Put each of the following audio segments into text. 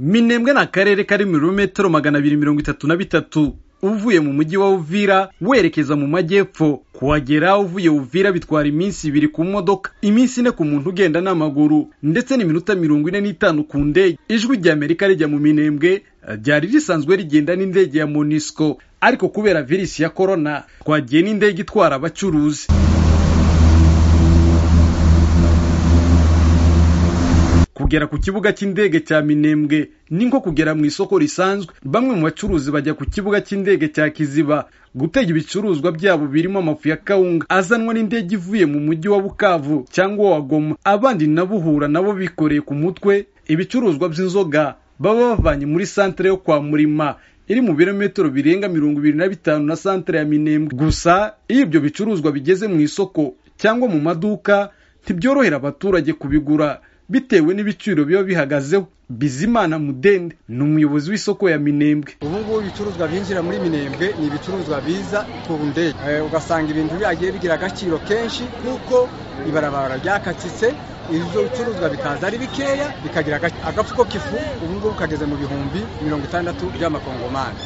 minembwe ni akarere kari mu birometero magana abiri mirongo itatu na bitatu uvuye mu mujyi wa uvira werekeza mu majyepfo kuhagera uvuye uvira bitwara iminsi ibiri ku modoka iminsi ine ku muntu ugenda n'amaguru ndetse n'iminota mirongo ine n'itanu ku ndege ijwi ry'amerika rijya mu minembwe ryari risanzwe rigenda n'indege ya monisco ariko kubera virusi ya korona twagiye n'indege itwara abacuruzi kugera ku kibuga cy'indege cya minembwe ni nko kugera mu isoko risanzwe bamwe mu bacuruzi bajya ku kibuga cy'indege cya kiziba gutega ibicuruzwa byabo birimo amafu ya kawunga azanwa n'indege ivuye mu mujyi wa bukavu cyangwa wa goma abandi nabo uhura nabo bikoreye ku mutwe ibicuruzwa by'inzoga baba bavanye muri santere yo kwa murima iri mu birometero birenga mirongo ibiri na bitanu na santere ya minembwe gusa iyo ibyo bicuruzwa bigeze mu isoko cyangwa mu maduka ntibyorohera abaturage kubigura bitewe n'ibiciro biba bihagazeho bizimana mudende ni umuyobozi w'isoko ya minembwe ubu ngubu ibicuruzwa byinjira muri minembwe ni ibicuruzwa biza ku ndege ugasanga ibintu byagiye bigira agaciro kenshi kuko ibarabara ryakatsitse ibyo bicuruzwa bikaza ari bikeya bikagira agafuko k'ifu ubu ngubu kageze mu bihumbi mirongo itandatu by'amakongomani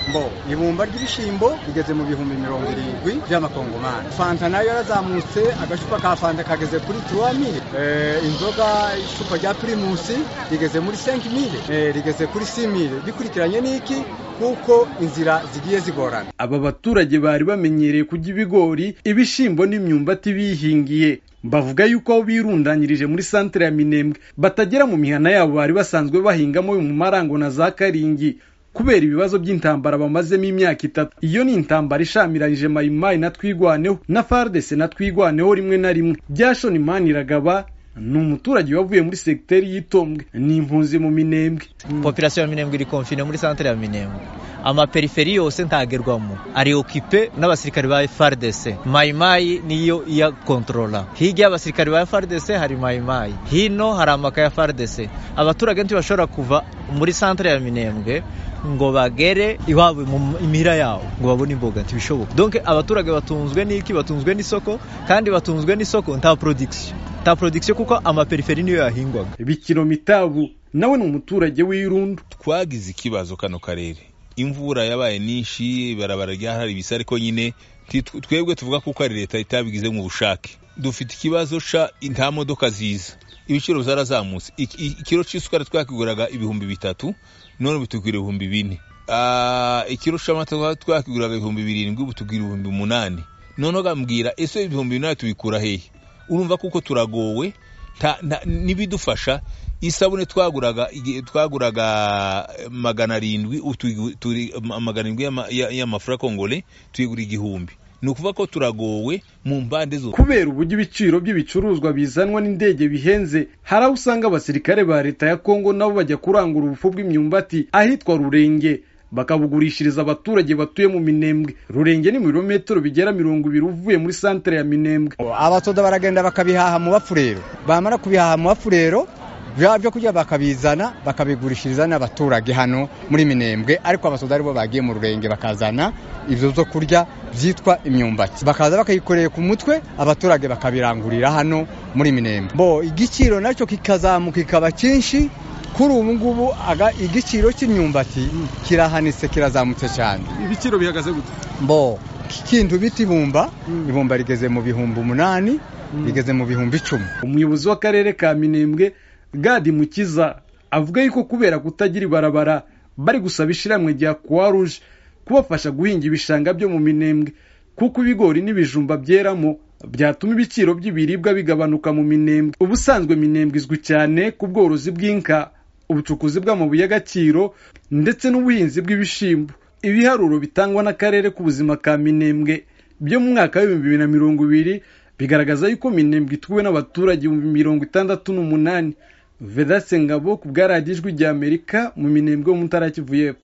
mbo ibumba ry'ibishyimbo rigeze mu bihumbi mirongo irindwi by'amakongomani fanta nayo yarazamutse agacupa ka fanta kageze kuri turuwa mire inzoga icupa rya pirimusi rigeze muri senki mire rigeze kuri si mire bikurikiranye n'iki kuko inzira zigiye zigorana aba baturage bari bamenyereye kujya ibigori ibishyimbo n'imyumbati bihingiye bavuga yuko aho birundanyirije muri santere ya minembwe batagera mu mihana yabo bari basanzwe bahingamo mu marango na za karingi kubera ibibazo by'intambara bamazemo imyaka itatu iyo ni intambara ishamiranyije mayimayi na twigwaneho na fardese na twigwaneho rimwe na rimwe byashoni imana iragaba ni umuturage wavuye muri segiteri y'itombwe ni impunzi mu minembwe popirasiyo ya minembwe iri komfine muri santere ya minembwe amaperiferi yose ntagerwamo ari okipe n'abasirikare ba FARDC mayimayi niyo iya kontrola hirya y'abasirikare ba FARDC hari mayimayi hino hari amaka ya FARDC abaturage ntibashobora kuva muri santere ya minembwe ngo bagere iwabo mu mihira yabo ngo babone imboga ntibishoboka donke abaturage batunzwe n'iki batunzwe n'isoko kandi batunzwe n'isoko nta porodikisiyo nta porodikisiyo kuko amaperiferi niyo yahingwaga bikiromitabu nawe ni umuturage w'irundu twagize ikibazo kano karere imvura yabaye nyinshi barabara ryahari bisa ariko nyine twebwe tuvuga ko ari leta itabigize mu bushake dufite ikibazo ca nta modoka ziza ibiciro byarazamutse ikiro cy'isukari twakiguraga ibihumbi bitatu none bitugwira ibihumbi bine ikiro cy'amata twakiguraga ibihumbi birindwi bitugwira ibihumbi umunani noneho bambwira ese ibihumbi binani tubikura hehe urumva kuko turagowe n'ibidufasha isabune twaguraga twaguraga magana arindwi magana arindwi y'amafura kongole tuyigura igihumbi ni ukuvuga ko turagowe mu mbande zose kubera uburyo ibiciro by'ibicuruzwa bizanwa n'indege bihenze hari aho usanga abasirikare ba leta ya kongo nabo bajya kurangura ubupfu bw'imyumbati ahitwa rurenge bakabugurishiriza abaturage batuye mu minembwe rurenge ni mu birometero bigera mirongo ibiri uvuye muri santere ya minembwe abatoda baragenda bakabihaha mu bafurero bamara kubihaha mu bafurero bya byo kurya bakabizana bakabigurishiriza n'abaturage hano muri minembwe ariko abasoda aribo bagiye mu rurenge bakazana ibyo byo kurya byitwa imyumbati bakaza bakayikoreye ku mutwe abaturage bakabirangurira hano muri minembwe bo igiciro nacyo kikazamuka kikaba cyinshi kuri ubu ngubu igiciro cy'imyumbati kirahanitse kirazamutse cyane ibiciro bihagaze gute mbo kintu bita ibumba ibumba rigeze mu bihumbi umunani rigeze mu bihumbi icumi umuyobozi w'akarere ka minembwe gadi mukiza avuga yuko kubera kutagira ibarabara bari gusaba ishyirahamwe rya croix rouge kubafasha guhinga ibishanga byo mu minembwe kuko ibigori n'ibijumba byeramo byatuma ibiciro by'ibiribwa bigabanuka mu minembwe ubusanzwe minembwe izwi cyane ku bworozi bw'inka ubucukuzi bw'amabuye y'agaciro ndetse n'ubuhinzi bw'ibishyimbo ibiharuro bitangwa n'akarere k'ubuzima ka minembwe byo mu mwaka w'ibihumbi bibiri na mirongo ibiri bigaragaza yuko minembwe ituwe n'abaturage ibihumbi mirongo itandatu n'umunani vedaste ngabo ku bwa radiyo ijwi ry'amerika mu minembwe yo mu ntara y'kivu y'epfo